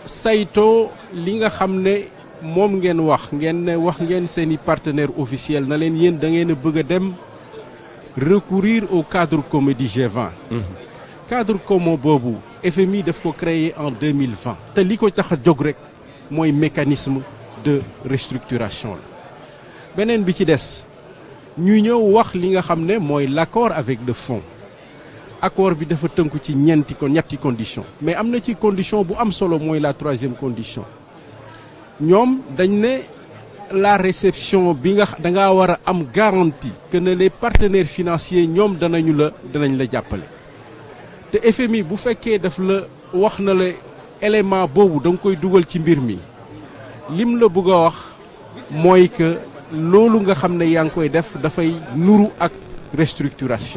saytoo li nga xam ne moom ngeen wax ngeen ne wax ngeen seeni partenaire officiel na leen yéen da ngeen a bëgg a dem recourir au cadre commun du G20 cadre commun boobu FMI daf ko créer en 2020 te li ko tax a jóg rek mooy mécanisme de restructuration la beneen bi ci des ñu ñëw wax li nga xam ne mooy l'accord avec le fonds accord bi dafa tënku ci ñeenti ko ñetti condition mais am na ci condition bu am solo mooy la troisième condition ñoom dañ ne la réception bi nga da ngaa war a am garantie que ne les partenaires financiers ñoom danañu la danañ la jàppale te FMI bu fekkee daf la wax na la élément boobu da nga koy dugal ci mbir mi lim la bëgg a wax mooy que loolu nga xam ne yaa ngi koy def dafay nuru ak restructuration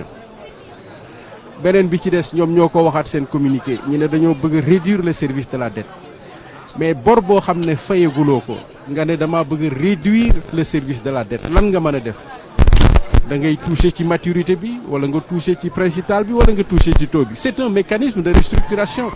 beneen bi ci des ñoom ñoo ko waxaat seen communiqué ñu ne dañoo bëgg a réduire le service de la dette mais bor boo xam ne fayaguloo ko nga ne dama bëgg a réduire le service de la dette lan nga mën a def da ngay toucher ci maturité bi wala nga toucher ci principal bi wala nga toucher ci taux bi c'est un mécanisme de restructuration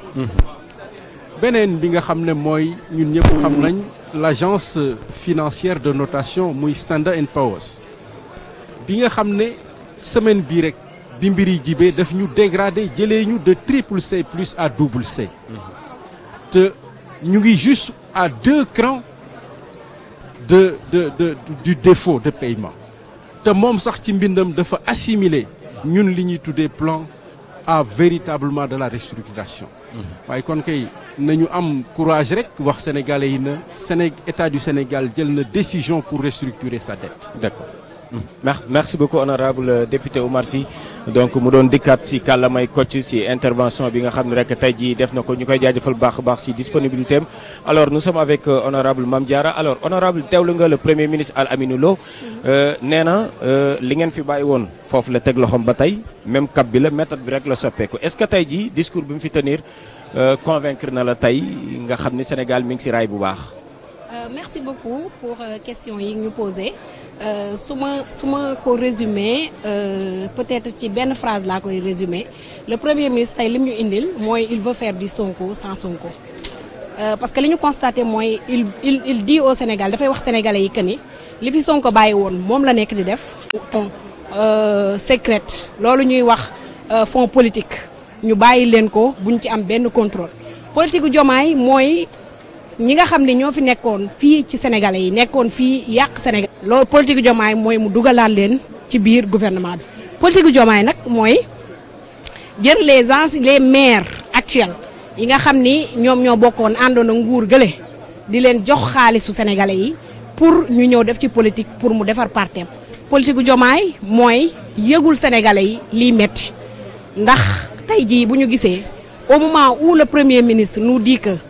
beneen bi nga xam ne mooy ñun ñëpp xam nañ l'agence financière de notation muy Standard and Poor's bi nga xam ne semaine bii rek bi mbir yi jibee daf ñu dégradé jëlee ñu de triple C plus à double C te ñu ngi juste à deux crans de de de du défaut de paiement te moom sax ci mbindam dafa assimiler ñun li ñuy tuddee plan à véritablement de la restructuration waaye kon kay nañu am courage rek wax sénégalais yi na Séné état du Sénégal jël na décision pour restructurer sa dette d'accord merci beaucoup honorable député Oumar Sy donc mu doon dikkaat si kàllamay Kocc si intervention bi nga xam ne rek tey jii def na ko ñu koy jaajëfal baax a baax si disponibilité am alors nous sommes avec honorable Mame Diarra alors honorable teewlu nga le premier ministre Al Aminou Lo nee na li ngeen fi bàyyi woon foofu la teg loxoom ba tey même cap bi la méthode bi rek la soppeeku est-ce que tey jii discours bi mu fi tenir convaincre na la tey nga xam ni Sénégal mi ngi si raay bu baax. merci beaucoup pour question yi ñu posé su ma su ma ko résumé peut-être ci benn phrase laa koy résumé le premier ministre tey lim ñu indil mooy il veut faire du Sonko sans Sonko parce que li ñu constaté mooy il il il dit au Sénégal dafay wax sénégalais yi que ni li fi Sonko bàyyi woon moom la nekk di def. fond secret loolu ñuy wax fonds politique ñu bàyyi leen ko buñ ci am benn contrôle politique gu Diomaye mooy. ñi nga xam ne ñoo fi nekkoon fii ci sénégalais yi nekkoon fii yàq Sénégal. loolu politique Diomaye mooy mu dugalaat leen ci biir gouvernement bi politique Diomaye nag mooy jël les ans les maires actuels yi nga xam ni ñoom ñoo bokkoon àndoon ak nguur gële di leen jox xaalisu sénégalais yi pour ñu ñëw def ci politique pour mu defar partem politique Diomaye mooy yëgul sénégalais yi liy metti ndax tey jii bu ñu gisee au moment où le premier ministre nous dit que.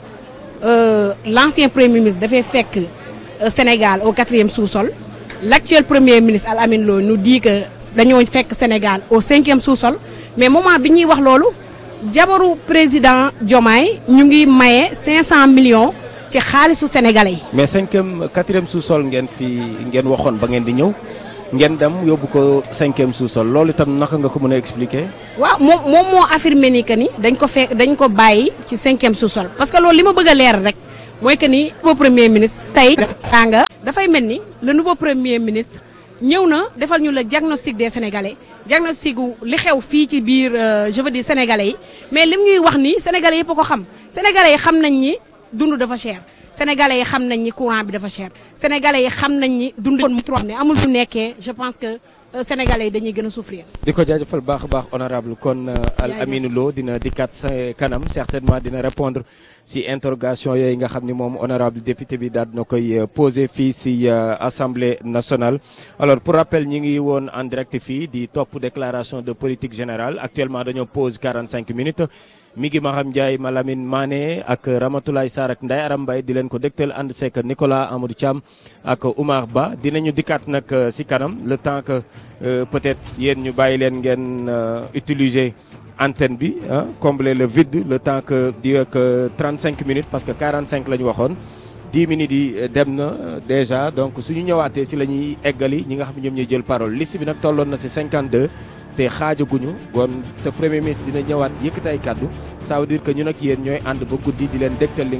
Euh, l'ancien premier ministre dafay fekk euh, Sénégal au quatrième sous-sol l'actuel premier ministre Al Amin Lo nous dit que dañoo fekk Sénégal au cinquième sous-sol mais moment bi ñuy wax loolu jabaru président Diomaye ñu ngi maye 500 millions ci xaalisu sénégalais yi. mais cinquième quatrième sous-sol ngeen fi ngeen waxoon ba ngeen di ñëw ngeen dem yóbbu ko cinquième sous-sol loolu itam naka nga ko mën a expliquer. waaw moom moom moo affirmé ni que ni dañ ko fekk dañ ko bàyyi ci cinquième sous-sol parce que loolu li ma bëgg a leer rek mooy que ni nouveau premier ministre tey nga dafay mel ni le nouveau premier ministre ñëw na defal ñu le diagnostic des sénégalais diagnostic gu li xew fii ci biir je veux dire sénégalais yi mais lim ñuy wax ni sénégalais yëpp a ko xam sénégalais yi xam nañ ni dund dafa cher sénégalais yi xam nañ ni courant bi dafa cher sénégalais yi xam nañ ni dund kon ne amul fu nekkee je pense que sénégalais yi dañuy gën a souffrir. di ko jaajëfal baax a baax honorable kon Al Aminou Lo dina dikkaat sa kanam certainement dina répondre si interrogation yooyu nga xam ni moom honorable député bi daal na koy posé fii si assemblée nationale. alors pour rappel ñi ngi woon en direct fii di topp déclaration de politique générale actuellement dañoo pause 45 minutes. mi ngi Maham Ndiaye Malamine Mané ak Ramatoulaye Sarr ak Ndeye Aram Mbaye di leen ko dégtal ànd seek Nicolas Amadou Thiam ak Oumar Ba dinañu dikkaat nag si kanam le temps que peut-être yéen ñu bàyyi leen ngeen utiliser antenne bi ah combler le vide le temps que di ak 35 minutes parce que 45 la ñu waxoon 10 minutes yi dem na déjà donc suñu ñëwaatee si la ñuy eggali ñi nga xam ne ñoom ñooy jël parole liste bi nag tolloon na si 52. te xaajaguñu kon te premier ministre dina ñëwaat yëkkati ay kàddu ça veut dire que ñun ak yéen ñooy ànd ba guddi di leen dégtal li